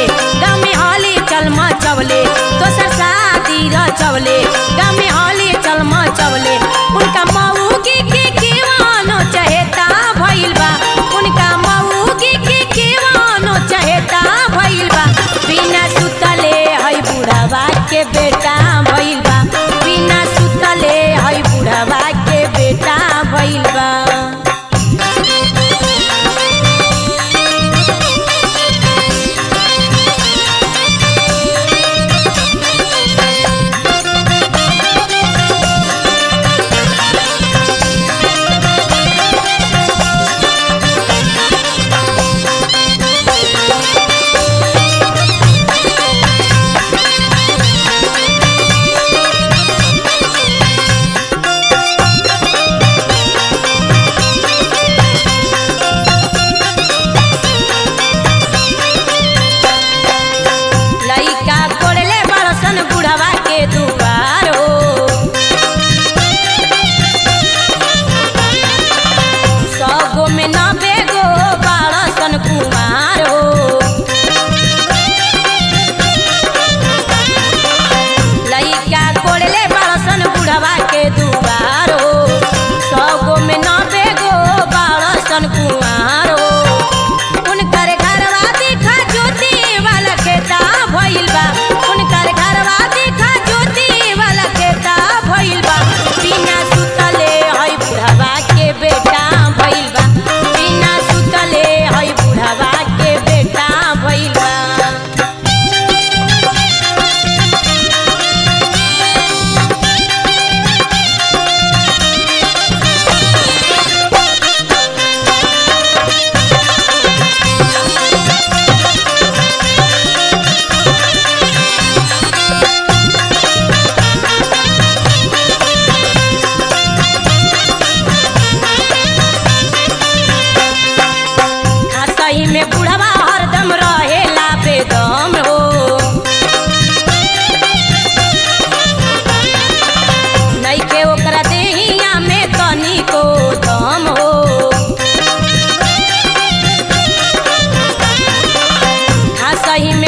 गाँव में हली चल मचवले दोसर शादी रचवले गाँव में हली चल मचवले उनका मऊगी के केवानो चहेता भइल बा उनका मऊगी के केवानो चहेता भइल बा बिना सुतले हई बुढ़ावा के बेटा भइल बा बिना सुतले हई बुढ़ावा के बेटा भइल बा लइका कोड़ले बड़सन बुढ़वा के दुआर हो सगो में नबे गो बड़सन कुमार हो लइका कोड़ले बड़सन बुढ़वा के दुआर हो सगो में नबे गो बड़सन कुमार हो उनकर घरवा देखा ज्योति वाला खेता भइल बा उनकर घरवा देखा ज्योति वाला खेता भइल बा बिना सुतले हई बुढ़वा के बेटा भइल बा बिना सुतले हई बुढ़वा के बेटा भइल बा सही में बुढ़वा हरदम रहेला बेदम हो नइखे ओकरा देहिया में तनिको दम हो सही में